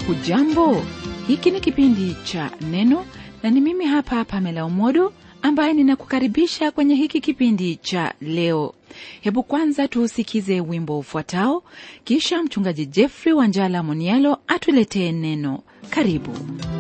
hujambo hiki ni kipindi cha neno na ni mimi hapa pamela umodo ambaye ninakukaribisha kwenye hiki kipindi cha leo hebu kwanza tuusikize wimbo ufuatao kisha mchungaji jeffrey wanjala monialo atuletee neno karibu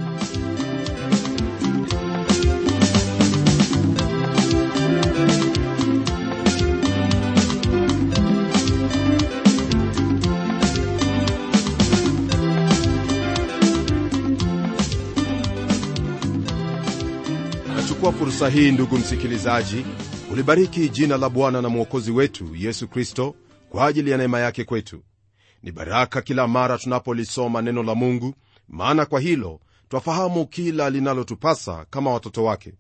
nachukua fursa hii ndugu msikilizaji ulibariki jina la bwana na mwokozi wetu yesu kristo kwa ajili ya neema yake kwetu ni baraka kila mara tunapolisoma neno la mungu maana kwa hilo twafahamu kila linalotupasa kama watoto wake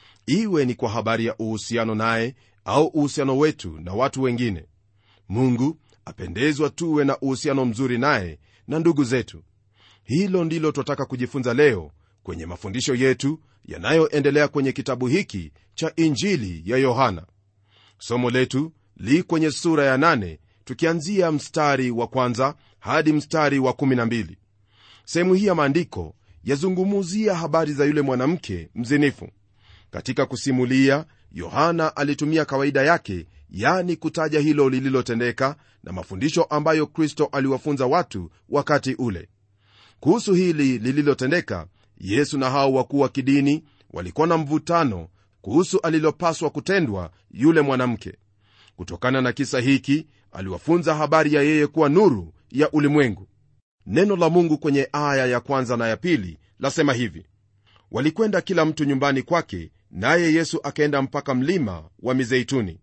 iwe ni kwa habari ya uhusiano naye au uhusiano wetu na watu wengine mungu apendezwa tuwe na uhusiano mzuri naye na ndugu zetu hilo ndilo twataka kujifunza leo kwenye mafundisho yetu yanayoendelea kwenye kitabu hiki cha injili ya yohana somo letu li kwenye sura ya 8 tukianzia mstari wa kwanza hadi mstari wa 12 sehemu hii ya maandiko yazungumuzia habari za yule mwanamke mzinifu katika kusimulia yohana alitumia kawaida yake yani kutaja hilo lililotendeka na mafundisho ambayo kristo aliwafunza watu wakati ule kuhusu hili lililotendeka yesu na hao wakuu wa kidini walikuwa na mvutano kuhusu alilopaswa kutendwa yule mwanamke kutokana na kisa hiki aliwafunza habari ya yeye kuwa nuru ya ulimwengu neno la mungu kwenye aya ya kwanza na ya pili lasema hivi walikwenda kila mtu nyumbani kwake naye yesu akaenda mpaka mlima wa mizeituni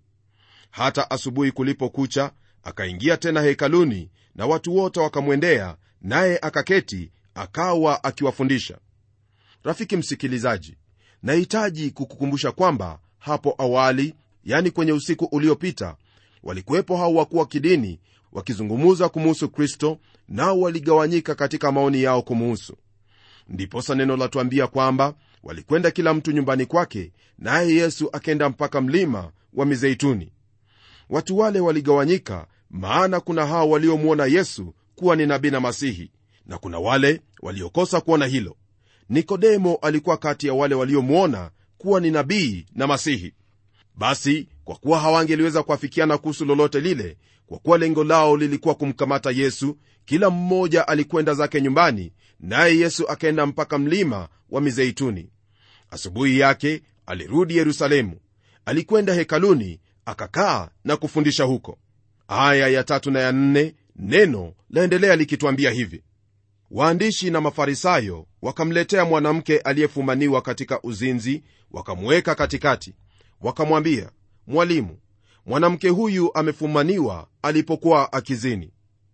hata asubuhi kulipokucha akaingia tena hekaluni na watu wote wakamwendea naye akaketi akawa akiwafundisha rafiki msikilizaji nahitaji kukukumbusha kwamba hapo awali yani kwenye usiku uliopita walikuwepo hao wakuu wa kidini wakizungumuza kumuhusu kristo nao waligawanyika katika maoni yao kumuhusu ndiposa neno latuambia kwamba walikwenda kila mtu nyumbani kwake naye yesu akenda mpaka mlima wa mizeituni watu wale waligawanyika maana kuna hao waliomwona yesu kuwa ni nabii na masihi na kuna wale waliokosa kuona hilo nikodemo alikuwa kati ya wale waliomwona kuwa ni nabii na masihi basi kwa kuwa hawangeliweza kuafikiana kuhusu lolote lile kwa kuwa lengo lao lilikuwa kumkamata yesu kila mmoja alikwenda zake nyumbani naye yesu akaenda mpaka mlima wa mizeituni asubuhi yake alirudi yerusalemu alikwenda hekaluni akakaa na kufundisha huko aya ya tatu na ya nne neno laendelea likitwambia hivi waandishi na mafarisayo wakamletea mwanamke aliyefumaniwa katika uzinzi wakamweka katikati wakamwambia mwalimu mwanamke huyu amefumaniwa alipokuwa akizini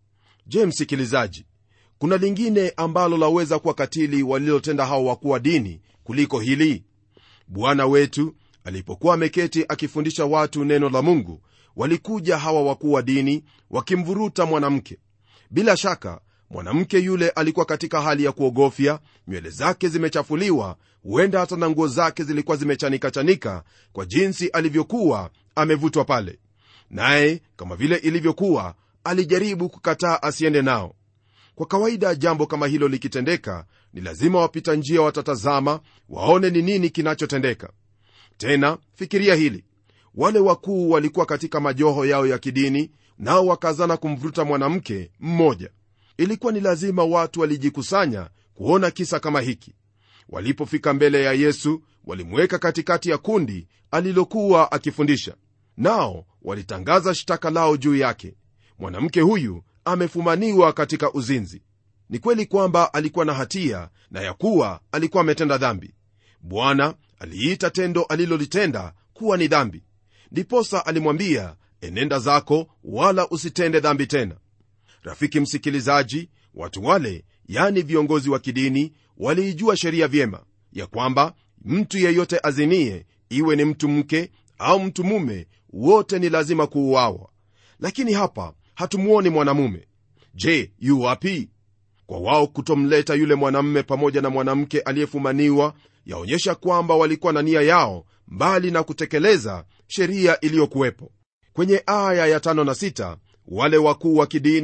je msikilizaji kuna lingine ambalo laweza kuwa katili walilotenda hao wakuu wa dini kuliko hili bwana wetu alipokuwa ameketi akifundisha watu neno la mungu walikuja hawa wakuu wa dini wakimvuruta mwanamke bila shaka mwanamke yule alikuwa katika hali ya kuogofya nywele zake zimechafuliwa huenda hata na nguo zake zilikuwa zimechanika-chanika kwa jinsi alivyokuwa amevutwa pale naye kama vile ilivyokuwa alijaribu kukataa asiende nao kwa kawaida jambo kama hilo likitendeka ni lazima wapita njia watatazama waone ni nini kinachotendeka tena fikiria hili wale wakuu walikuwa katika majoho yao ya kidini nao wakazana kumvuruta mwanamke mmoja ilikuwa ni lazima watu walijikusanya kuona kisa kama hiki walipofika mbele ya yesu walimweka katikati ya kundi alilokuwa akifundisha nao walitangaza shtaka lao juu yake mwanamke huyu amefumaniwa katika uzinzi ni kweli kwamba alikuwa na hatia na ya kuwa alikuwa ametenda dhambi bwana aliita tendo alilolitenda kuwa ni dhambi ndiposa alimwambia enenda zako wala usitende dhambi tena rafiki msikilizaji watu wale yani viongozi wa kidini waliijua sheria vyema ya kwamba mtu yeyote azinie iwe ni mtu mke au mtu mume wote ni lazima kuuawa lakini hapa hatumuoni mwanamume je yu wapi kwa wao kutomleta yule mwanamme pamoja na mwanamke aliyefumaniwa yaonyesha kwamba walikuwa na nia yao mbali na kutekeleza sheria iliyokuwepo kwenye aya ya tano na sita wale wakuu wa kidini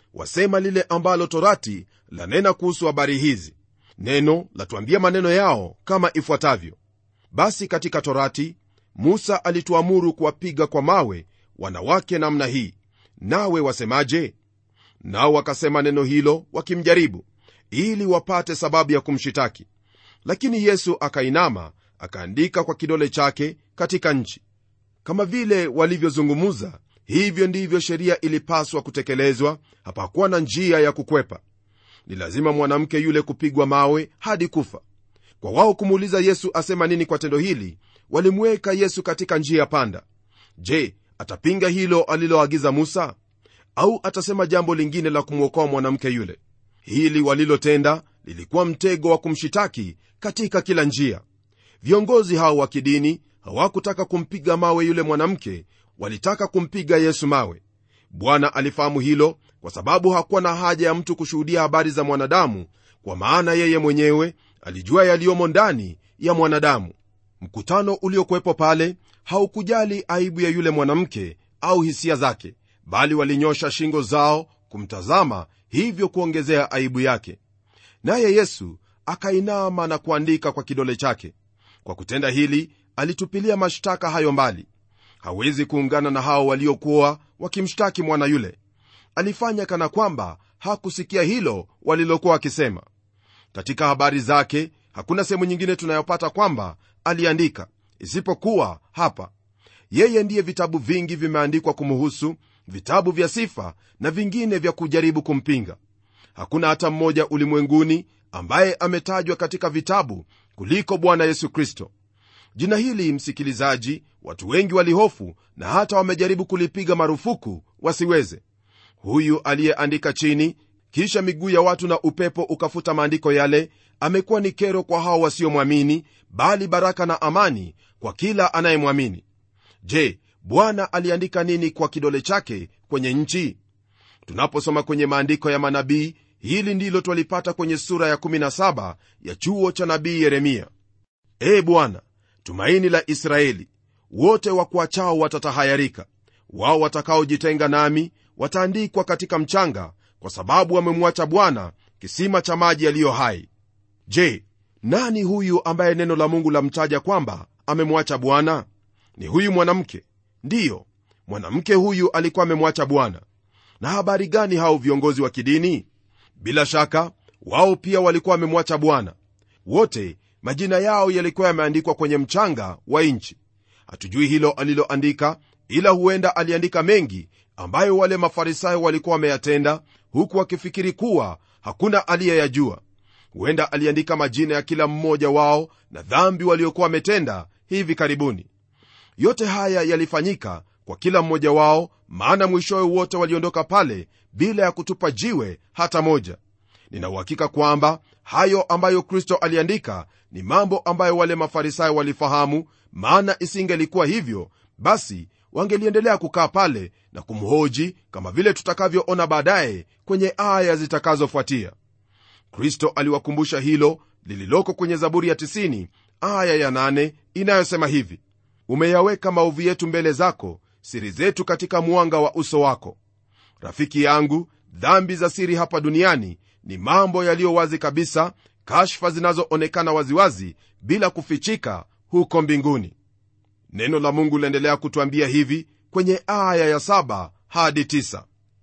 wasema lile ambalo torati lanena kuhusu habari hizi neno latuambia maneno yao kama ifuatavyo basi katika torati musa alituamuru kuwapiga kwa mawe wanawake namna hii nawe wasemaje nao wakasema neno hilo wakimjaribu ili wapate sababu ya kumshitaki lakini yesu akainama akaandika kwa kidole chake katika nchi kama vile walivyozungumuza hivyo ndivyo sheria ilipaswa kutekelezwa hapakuwa na njia ya kukwepa ni lazima mwanamke yule kupigwa mawe hadi kufa kwa wao kumuuliza yesu asema nini kwa tendo hili walimweka yesu katika njia panda je atapinga hilo aliloagiza musa au atasema jambo lingine la kumwokoa mwanamke yule hili walilotenda lilikuwa mtego wa kumshitaki katika kila njia viongozi hao wa kidini hawakutaka kumpiga mawe yule mwanamke walitaka kumpiga yesu mawe bwana alifahamu hilo kwa sababu hakuwa na haja ya mtu kushuhudia habari za mwanadamu kwa maana yeye mwenyewe alijua yaliyomo ndani ya mwanadamu mkutano uliokuwepo pale haukujali aibu ya yule mwanamke au hisia zake bali walinyosha shingo zao kumtazama hivyo kuongezea aibu yake naye yesu akainama na kuandika kwa kidole chake kwa kutenda hili alitupilia mashtaka hayo mbali hawezi kuungana na hao waliokuwa wakimshtaki mwana yule alifanya kana kwamba hakusikia hilo walilokuwa wakisema katika habari zake hakuna sehemu nyingine tunayopata kwamba aliandika isipokuwa hapa yeye ndiye vitabu vingi vimeandikwa kumuhusu vitabu vya sifa na vingine vya kujaribu kumpinga hakuna hata mmoja ulimwenguni ambaye ametajwa katika vitabu kuliko bwana yesu kristo jina hili msikilizaji watu wengi walihofu na hata wamejaribu kulipiga marufuku wasiweze huyu aliyeandika chini kisha miguu ya watu na upepo ukafuta maandiko yale amekuwa ni kero kwa hao wasiomwamini bali baraka na amani kwa kila anayemwamini je bwana aliandika nini kwa kidole chake kwenye nchi tunaposoma kwenye maandiko ya manabii hili ndilo twalipata kwenye sura ya 17 ya chuo cha nabii yeremia ee bwana tumaini la israeli wote wakuachao watatahayarika wao watakaojitenga nami wataandikwa katika mchanga kwa sababu wamemwacha bwana kisima cha maji yaliyo hai je nani huyu ambaye neno la mungu lamtaja kwamba amemwacha bwana ni huyu mwanamke ndiyo mwanamke huyu alikuwa amemwacha bwana na habari gani hao viongozi wa kidini bila shaka wao pia walikuwa wamemwacha bwana wote majina yao yalikuwa yameandikwa kwenye mchanga wa nchi hatujui hilo aliloandika ila huenda aliandika mengi ambayo wale mafarisayo walikuwa wameyatenda huku wakifikiri kuwa hakuna aliyeyajua huenda aliandika majina ya kila mmoja wao na dhambi waliokuwa wametenda hivi karibuni yote haya yalifanyika kwa kila mmoja wao maana mwishowe wote waliondoka pale bila ya kutupa jiwe hata moja ninauhakika kwamba hayo ambayo kristo aliandika ni mambo ambayo wale mafarisayo walifahamu maana isingelikuwa hivyo basi wangeliendelea kukaa pale na kumhoji kama vile tutakavyoona baadaye kwenye aya zitakazofuatia kristo aliwakumbusha hilo lililoko kwenye zaburi ya 90 aya ya 8 inayosema hivi umeyaweka maovu yetu mbele zako siri zetu katika mwanga wa uso wako rafiki yangu dhambi za siri hapa duniani ni mambo yaliyo wazi kabisa kashfa zinazoonekana waziwazi bila kufichika huko mbinguni neno la mungu liendelea kutwambia hivi kwenye aya ya 7 hadi 9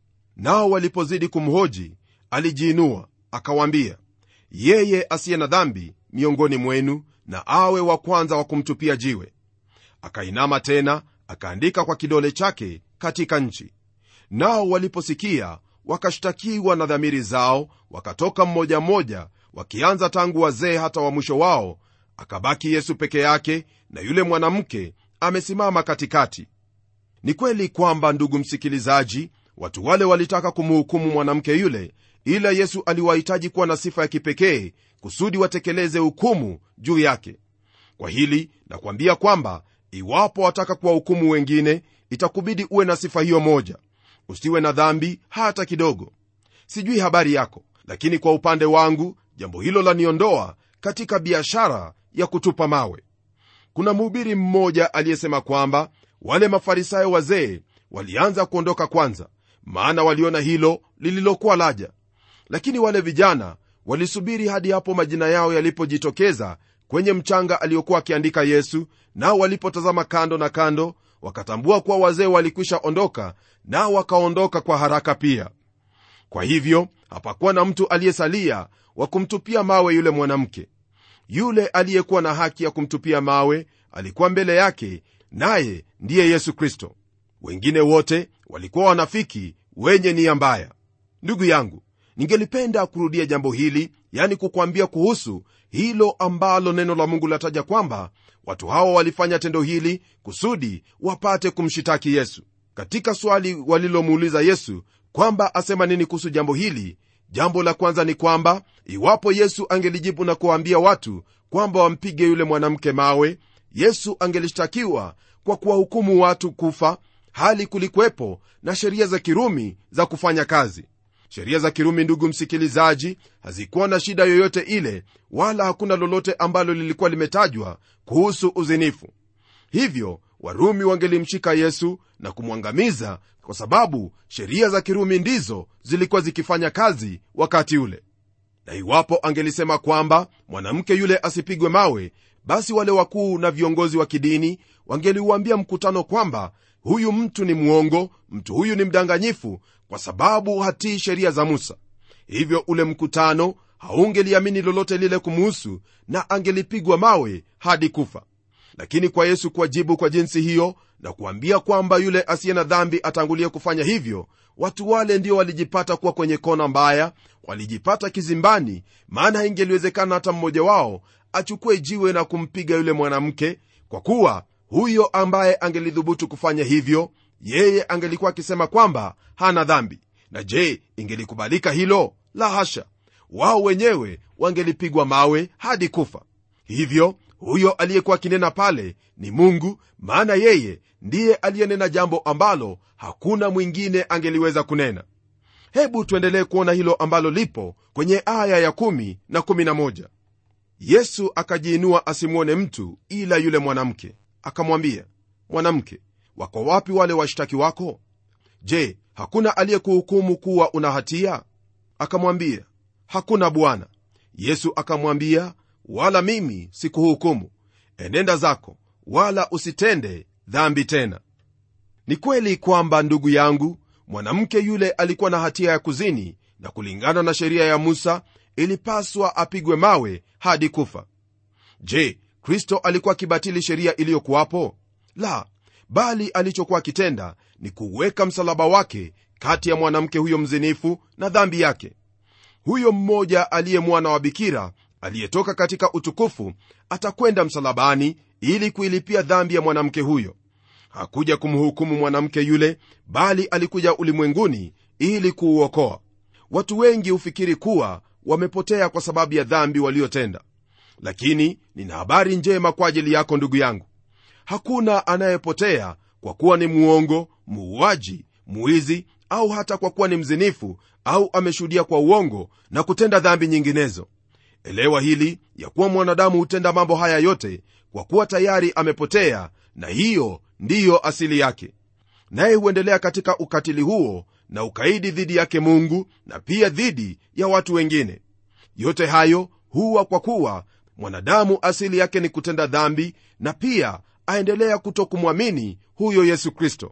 nao walipozidi kumhoji alijiinua akawaambia yeye asiye na dhambi miongoni mwenu na awe wa kwanza wa kumtupia jiwe akainama tena akaandika kwa kidole chake katika nchi nao waliposikia wakashtakiwa na dhamiri zao wakatoka mmoja mmoja wakianza tangu wazee hata wa mwisho wao akabaki yesu peke yake na yule mwanamke amesimama katikati ni kweli kwamba ndugu msikilizaji watu wale walitaka kumhukumu mwanamke yule ila yesu aliwahitaji kuwa na sifa ya kipekee kusudi watekeleze hukumu juu yake kwa hili nakwambia kwamba iwapo wataka kuwahukumu wengine itakubidi uwe na sifa hiyo moja usiwe na dhambi hata kidogo sijui habari yako lakini kwa upande wangu jambo hilo laniondoa katika biashara ya kutupa mawe kuna mhubiri mmoja aliyesema kwamba wale mafarisayo wazee walianza kuondoka kwanza maana waliona hilo lililokuwa laja lakini wale vijana walisubiri hadi hapo majina yao yalipojitokeza kwenye mchanga aliyokuwa akiandika yesu nao walipotazama kando na kando wakatambua kuwa wazee walikwisha ondoka nao wakaondoka kwa haraka pia kwa hivyo hapakuwa na mtu aliyesalia wa kumtupia mawe yule mwanamke yule aliyekuwa na haki ya kumtupia mawe alikuwa mbele yake naye ndiye yesu kristo wengine wote walikuwa wanafiki wenye nia mbaya ndugu yangu ningelipenda kurudia jambo hili yani kukwambia kuhusu hilo ambalo neno la mungu lataja kwamba watu hawa walifanya tendo hili kusudi wapate kumshitaki yesu katika swali walilomuuliza yesu kwamba asema nini kuhusu jambo hili jambo la kwanza ni kwamba iwapo yesu angelijibu na kuwaambia watu kwamba wampige yule mwanamke mawe yesu angelishtakiwa kwa kuwahukumu watu kufa hali kulikwepo na sheria za kirumi za kufanya kazi sheria za kirumi ndugu msikilizaji hazikuwa na shida yoyote ile wala hakuna lolote ambalo lilikuwa limetajwa kuhusu uzinifu hivyo warumi wangelimshika yesu na kumwangamiza kwa sababu sheria za kirumi ndizo zilikuwa zikifanya kazi wakati ule na iwapo angelisema kwamba mwanamke yule asipigwe mawe basi wale wakuu na viongozi wa kidini wangeliuambia mkutano kwamba huyu mtu ni mwongo mtu huyu ni mdanganyifu kwa sababu hatii sheria za musa hivyo ule mkutano haungeliamini lolote lile kumuhusu na angelipigwa mawe hadi kufa lakini kwa yesu kuwajibu kwa jinsi hiyo na kuambia kwamba yule asiye na dhambi atangulie kufanya hivyo watu wale ndio walijipata kuwa kwenye kona mbaya walijipata kizimbani maana haingeliwezekana hata mmoja wao achukue jiwe na kumpiga yule mwanamke kwa kuwa huyo ambaye angelidhubutu kufanya hivyo yeye angelikuwa akisema kwamba hana dhambi na je ingelikubalika hilo la hasha wao wenyewe wangelipigwa mawe hadi kufa hivyo huyo aliyekuwa akinena pale ni mungu maana yeye ndiye aliyenena jambo ambalo hakuna mwingine angeliweza kunena hebu tuendelee kuona hilo ambalo lipo kwenye aya ya 1 na 11 yesu akajiinua asimwone mtu ila yule mwanamke akamwambia mwanamke wako wapi wale washtaki wako je hakuna aliyekuhukumu kuwa una hatia akamwambia hakuna bwana yesu akamwambia wala mimi sikuhukumu enenda zako wala usitende dhambi tena ni kweli kwamba ndugu yangu mwanamke yule alikuwa na hatia ya kuzini na kulingana na sheria ya musa ilipaswa apigwe mawe hadi kufa je kristo alikuwa akibatili sheria iliyokuwapo la bali alichokuwa akitenda ni kuweka msalaba wake kati ya mwanamke huyo mzinifu na dhambi yake huyo mmoja aliye mwana wa bikira aliyetoka katika utukufu atakwenda msalabani ili kuilipia dhambi ya mwanamke huyo hakuja kumhukumu mwanamke yule bali alikuja ulimwenguni ili kuuokoa watu wengi hufikiri kuwa wamepotea kwa sababu ya dhambi waliotenda lakini nina habari njema kwa ajili yako ndugu yangu hakuna anayepotea kwa kuwa ni mwongo muuaji mwizi au hata kwa kuwa ni mzinifu au ameshuhudia kwa uongo na kutenda dhambi nyinginezo elewa hili ya kuwa mwanadamu hutenda mambo haya yote kwa kuwa tayari amepotea na hiyo ndiyo asili yake naye huendelea katika ukatili huo na ukaidi dhidi yake mungu na pia dhidi ya watu wengine yote hayo huwa kwa kuwa mwanadamu asili yake ni kutenda dhambi na pia aendelea kuto kumwamini huyo yesu kristo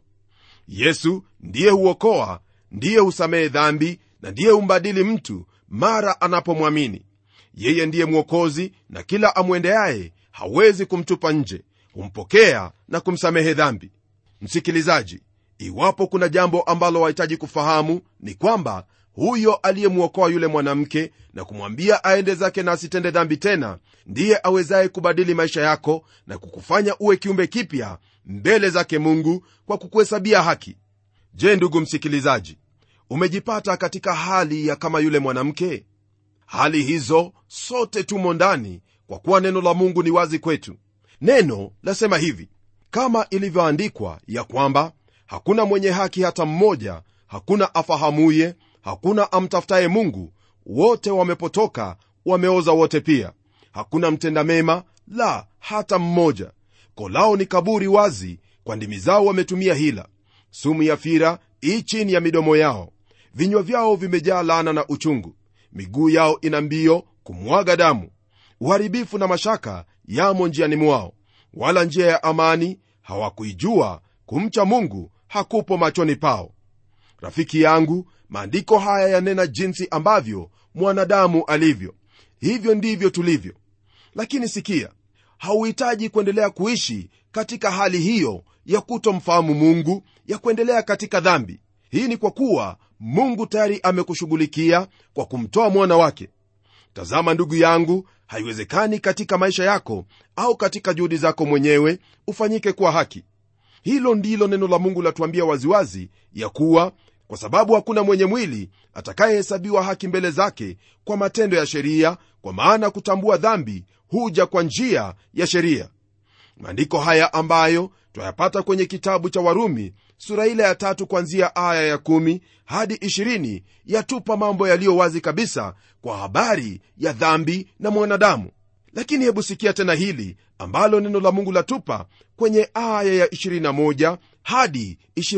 yesu ndiye huokoa ndiye husamehe dhambi na ndiye humbadili mtu mara anapomwamini yeye ndiye mwokozi na kila amwendeaye hawezi kumtupa nje humpokea na kumsamehe dhambi msikilizaji iwapo kuna jambo ambalo wahitaji kufahamu ni kwamba huyo aliyemwokoa yule mwanamke na kumwambia aende zake na asitende dhambi tena ndiye awezaye kubadili maisha yako na kukufanya uwe kiumbe kipya mbele zake mungu kwa kukuhesabia haki je ndugu msikilizaji umejipata katika hali ya kama yule mwanamke hali hizo sote tumo ndani kwa kuwa neno la mungu ni wazi kwetu neno lasema hivi kama ilivyoandikwa ya kwamba hakuna mwenye haki hata mmoja hakuna afahamuye hakuna amtafutaye mungu wote wamepotoka wameoza wote pia hakuna mtenda mema la hata mmoja kolao ni kaburi wazi kwa ndimi zao wametumia hila sumu ya fira ii chini ya midomo yao vinywa vyao vimejaa laana na uchungu miguu yao ina mbio kumwaga damu uharibifu na mashaka yamo njiani mwao wala njia ya amani hawakuijua kumcha mungu hakupo machoni pao rafiki yangu maandiko haya yanena jinsi ambavyo mwanadamu alivyo hivyo ndivyo tulivyo lakini sikia hauhitaji kuendelea kuishi katika hali hiyo ya kutomfahamu mungu ya kuendelea katika dhambi hii ni kwa kuwa mungu tayari amekushughulikia kwa kumtoa mwana wake tazama ndugu yangu haiwezekani katika maisha yako au katika juhudi zako mwenyewe ufanyike kuwa haki hilo ndilo neno la mungu latuambia waziwazi ya kuwa kwa sababu hakuna mwenye mwili atakayehesabiwa haki mbele zake kwa matendo ya sheria kwa maana kutambua dhambi huja kwa njia ya sheria maandiko haya ambayo twayapata kwenye kitabu cha warumi sura ile ya tatu kwanzia aya ya kumi hadi ishirini yatupa mambo yaliyo wazi kabisa kwa habari ya dhambi na mwanadamu lakini hebu sikia tena hili ambalo neno la mungu latupa kwenye aya ya 21 hadi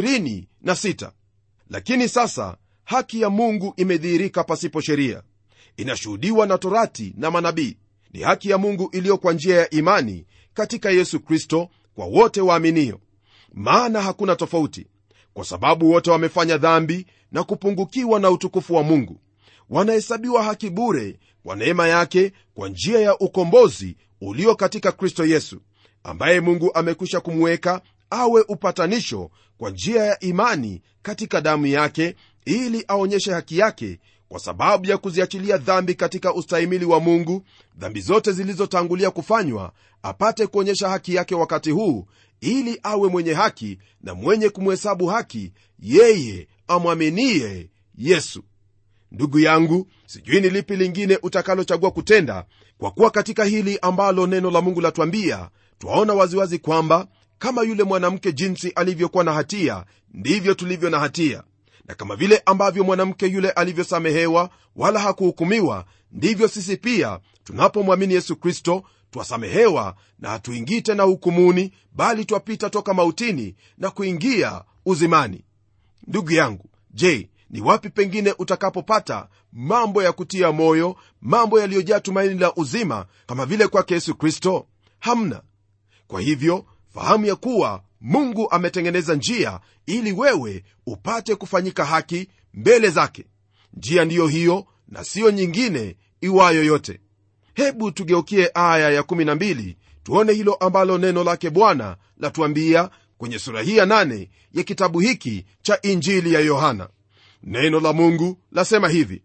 26 lakini sasa haki ya mungu imedhihirika pasipo sheria inashuhudiwa na torati na manabii ni haki ya mungu iliyo kwa njia ya imani katika yesu kristo kwa wote waaminio maana hakuna tofauti kwa sababu wote wamefanya dhambi na kupungukiwa na utukufu wa mungu wanahesabiwa haki bure kwa neema yake kwa njia ya ukombozi ulio katika kristo yesu ambaye mungu amekwisha kumweka awe upatanisho kwa njia ya imani katika damu yake ili aonyeshe haki yake kwa sababu ya kuziachilia dhambi katika ustahimili wa mungu dhambi zote zilizotangulia kufanywa apate kuonyesha haki yake wakati huu ili awe mwenye haki na mwenye kumhesabu haki yeye amwaminie yesu ndugu yangu sijui ni lipi lingine utakalochagua kutenda kwa kuwa katika hili ambalo neno la mungu latwambia twaona waziwazi kwamba kama yule mwanamke jinsi alivyokuwa na hatia ndivyo tulivyo na hatia na kama vile ambavyo mwanamke yule alivyosamehewa wala hakuhukumiwa ndivyo sisi pia tunapomwamini yesu kristo twasamehewa na hatuingii tena hukumuni bali twapita toka mautini na kuingia uzimani ndugu yangu je ni wapi pengine utakapopata mambo ya kutia moyo mambo yaliyojaa tumaini la uzima kama vile kwake yesu kristo hamna kwa hivyo fahamu ya kuwa mungu ametengeneza njia ili wewe upate kufanyika haki mbele zake njia ndiyo hiyo na siyo nyingine iwayo yote hebu tugeukie aya ya12 tuone hilo ambalo neno lake bwana latuambia kwenye sura hii ya 8 ya kitabu hiki cha injili ya yohana neno la mungu lasema hivi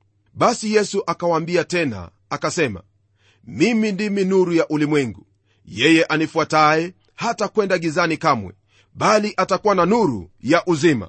basi yesu akawaambia tena akasema mimi ndimi nuru ya ulimwengu yeye anifuataye hata kwenda gizani kamwe bali atakuwa na nuru ya uzima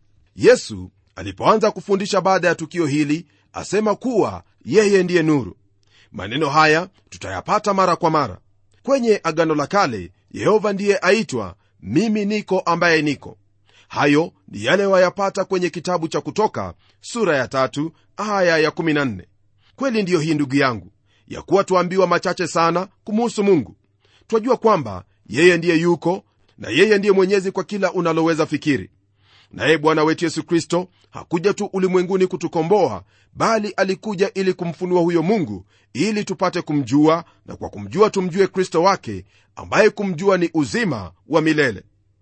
yesu alipoanza kufundisha baada ya tukio hili asema kuwa yeye ndiye nuru maneno haya tutayapata mara kwa mara kwenye agano la kale yehova ndiye aitwa mimi niko ambaye niko hayo ni yale wayapata kwenye kitabu cha kutoka sura ya tatu aya ya 14 kweli ndiyo hii ndugu yangu ya kuwa tuambiwa machache sana kumuhusu mungu twajua kwamba yeye ndiye yuko na yeye ndiye mwenyezi kwa kila unaloweza fikiri naye bwana wetu yesu kristo hakuja tu ulimwenguni kutukomboa bali alikuja ili kumfunua huyo mungu ili tupate kumjua na kwa kumjua tumjue kristo wake ambaye kumjua ni uzima wa milele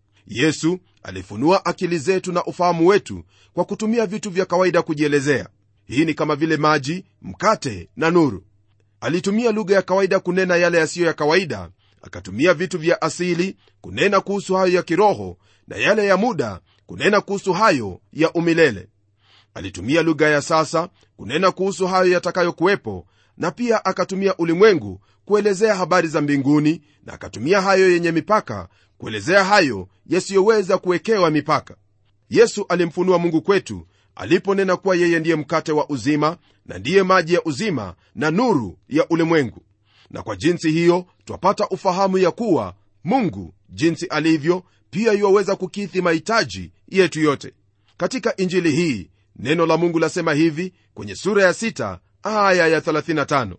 yesu alifunua akili zetu na ufahamu wetu kwa kutumia vitu vya kawaida kujielezea hii ni kama vile maji mkate na nuru alitumia lugha ya kawaida kunena yale yasiyo ya kawaida akatumia vitu vya asili kunena kuhusu hayo ya kiroho na yale ya muda kunena kuhusu hayo ya umilele alitumia lugha ya sasa kunena kuhusu hayo yatakayokuwepo na pia akatumia ulimwengu kuelezea habari za mbinguni na akatumia hayo yenye mipaka kuelezea hayo yasiyoweza kuwekewa mipaka yesu alimfunua mungu kwetu aliponena kuwa yeye ndiye mkate wa uzima na ndiye maji ya uzima na nuru ya ulimwengu na kwa jinsi hiyo twapata ufahamu ya kuwa mungu jinsi alivyo pia yuwaweza kukithi mahitaji yetu yote katika injili hii neno la mungu lasema hivi kwenye sura ya 6 aya ya 35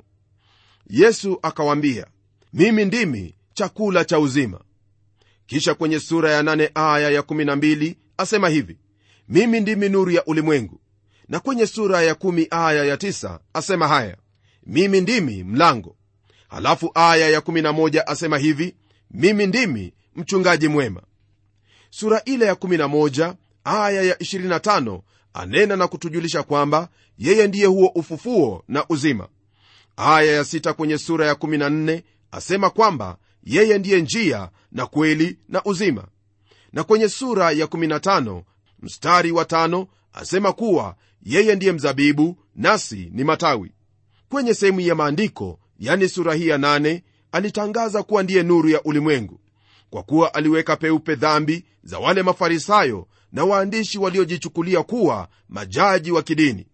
yesu akawambia mimi ndimi chakula cha uzima kisha kwenye sura ya 8 aya ya 12 asema hivi mimi ndimi nuru ya ulimwengu na kwenye sura ya kumi aya ya tisa asema haya mimi ndimi mlango halafu aya ya kumi na moja asema hivi mimi ndimi mchungaji mwema sura ile ya kumi na moja aya ya 25 anena na kutujulisha kwamba yeye ndiye huo ufufuo na uzima aya ya sita kwenye sura ya 14 asema kwamba yeye ndiye njia na kweli na uzima na kwenye sura ya 15 mstari wa tano asema kuwa yeye ndiye mzabibu nasi ni matawi kwenye sehemu ya maandiko yani sura hii ya nane alitangaza kuwa ndiye nuru ya ulimwengu kwa kuwa aliweka peupe dhambi za wale mafarisayo na waandishi waliojichukulia kuwa majaji wa kidini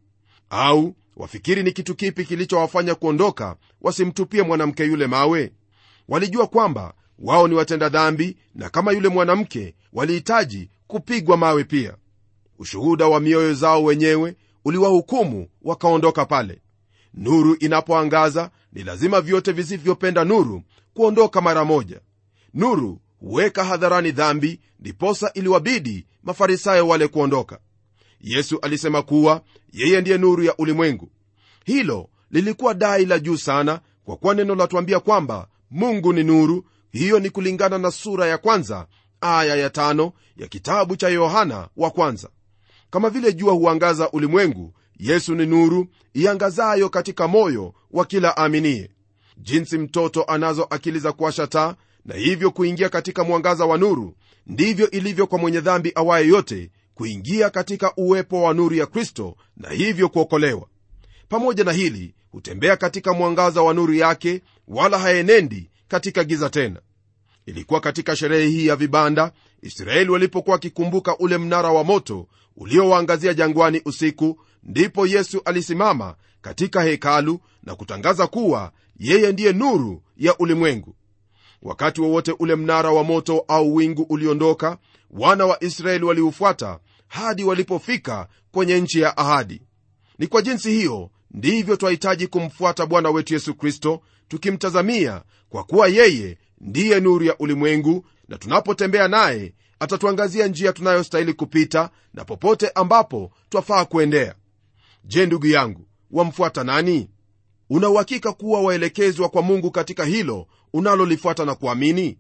au wafikiri ni kitu kipi kilichowafanya kuondoka wasimtupie mwanamke yule mawe walijua kwamba wao ni watenda dhambi na kama yule mwanamke walihitaji kupigwa mawe pia ushuhuda wa mioyo zao wenyewe uliwahukumu wakaondoka pale nuru inapoangaza ni lazima vyote visivyopenda nuru kuondoka mara moja nuru huweka hadharani dhambi ndiposa iliwabidi mafarisayo wale kuondoka yesu alisema kuwa yeye ndiye nuru ya ulimwengu hilo lilikuwa dai la juu sana kwa kuwa neno latuambia kwamba mungu ni nuru hiyo ni kulingana na sura ya kwanza aya ya tano ya kitabu cha yohana wa kwanza kama vile jua huangaza ulimwengu yesu ni nuru iangazayo katika moyo wa kila aaminie jinsi mtoto anazo akili za kuwasha taa na hivyo kuingia katika mwangaza wa nuru ndivyo ilivyo kwa mwenye dhambi awaye yote kuingia katika uwepo wa nuru ya kristo na hivyo kuokolewa pamoja na hili hutembea katika mwangaza wa nuru yake wala haenendi katika giza tena ilikuwa katika sherehe hii ya vibanda israeli walipokuwa wakikumbuka ule mnara wa moto uliowaangazia jangwani usiku ndipo yesu alisimama katika hekalu na kutangaza kuwa yeye ndiye nuru ya ulimwengu wakati wowote ule mnara wa moto au wingu uliondoka wana wa israeli waliufuata hadi walipofika kwenye nchi ya ahadi ni kwa jinsi hiyo ndivyo twahitaji kumfuata bwana wetu yesu kristo tukimtazamia kwa kuwa yeye ndiye nuru ya ulimwengu na tunapotembea naye atatuangazia njia tunayostahili kupita na popote ambapo twafaa kuendea je ndugu yangu wamfuata nani unauhakika kuwa waelekezwa kwa mungu katika hilo unalolifuata na kuamini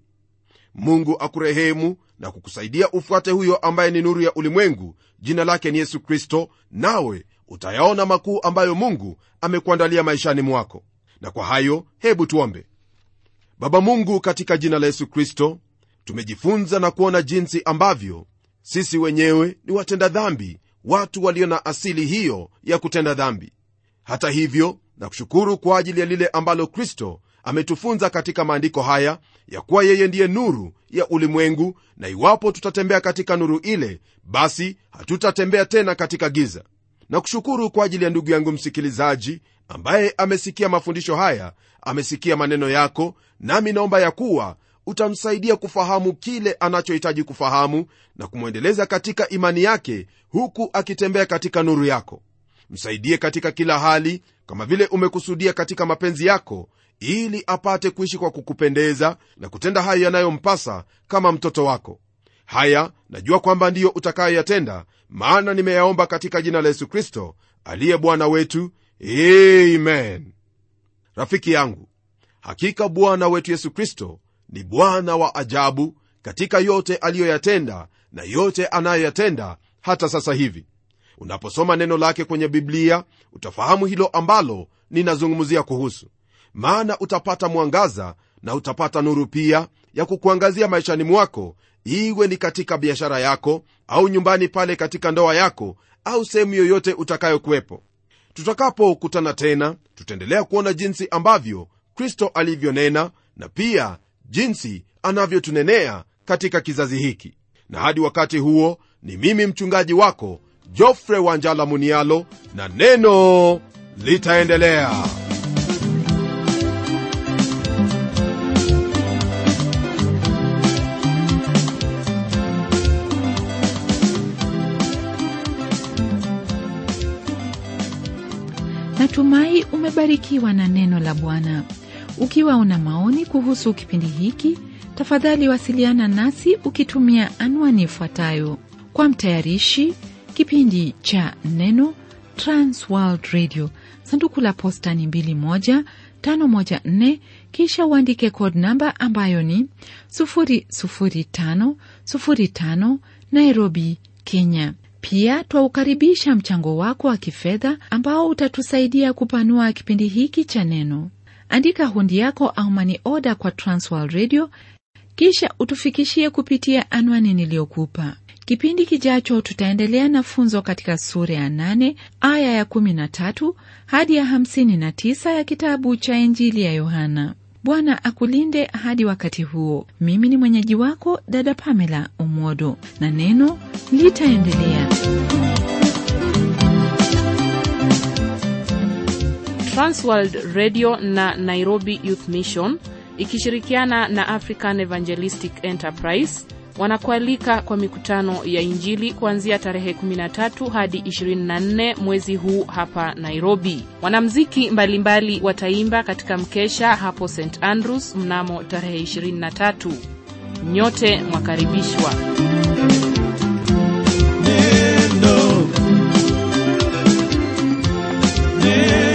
mungu akurehemu na kukusaidia ufuate huyo ambaye ni nuru ya ulimwengu jina lake ni yesu kristo nawe utayaona makuu ambayo mungu amekuandalia maishani mwako na kwa hayo hebu tuombe baba mungu katika jina la yesu kristo tumejifunza na kuona jinsi ambavyo sisi wenyewe ni watenda dhambi watu walio na asili hiyo ya kutenda dhambi hata hivyo na kushukuru kwa ajili ya lile ambalo kristo ametufunza katika maandiko haya ya kuwa yeye ndiye nuru ya ulimwengu na iwapo tutatembea katika nuru ile basi hatutatembea tena katika giza na kushukuru kwa ajili ya ndugu yangu msikilizaji ambaye amesikia mafundisho haya amesikia maneno yako nami naomba ya kuwa utamsaidia kufahamu kile anachohitaji kufahamu na kumwendeleza katika imani yake huku akitembea katika nuru yako msaidie katika kila hali kama vile umekusudia katika mapenzi yako ili apate kuishi kwa kukupendeza na kutenda hayo yanayompasa kama mtoto wako haya najua kwamba ndiyo utakayoyatenda maana nimeyaomba katika jina la yesu kristo aliye bwana wetu amen rafiki yangu hakika bwana wetu yesu kristo ni bwana wa ajabu katika yote aliyoyatenda na yote anayoyatenda hata sasa hivi unaposoma neno lake kwenye biblia utafahamu hilo ambalo ninazungumzia kuhusu maana utapata mwangaza na utapata nuru pia ya kukuangazia maishani mwako iwe ni katika biashara yako au nyumbani pale katika ndoa yako au sehemu yoyote utakayokuwepo tutakapokutana tena tutaendelea kuona jinsi ambavyo kristo alivyonena na pia jinsi anavyotunenea katika kizazi hiki na hadi wakati huo ni mimi mchungaji wako jofre wanjala munialo na neno litaendelea natumai umebarikiwa na neno la bwana ukiwa una maoni kuhusu kipindi hiki tafadhali wasiliana nasi ukitumia anwani ifuatayo kwa mtayarishi kipindi cha neno transworld radio sanduku la posta ni 21514 kisha uandike code namba ambayo ni 00505 nairobi kenya pia twaukaribisha mchango wako wa kifedha ambao utatusaidia kupanua kipindi hiki cha neno andika hundi yako au mani oda kwa transworld radio kisha utufikishie kupitia anwani niliyokupa kipindi kijacho tutaendelea na funzo katika sura ya 8 aya ya 13 hadi ya 59 ya kitabu cha injili ya yohana bwana akulinde hadi wakati huo mimi ni mwenyeji wako dada pamela umodo na neno litaendelea transworld radio na nairobi youth mission ikishirikiana na african evangelistic enterprise wanakualika kwa mikutano ya injili kuanzia tarehe 13 hadi 24 mwezi huu hapa nairobi wanamziki mbalimbali wataimba katika mkesha hapo st andrews mnamo tarehe 23 nyote mwakaribishwa Neno. Neno.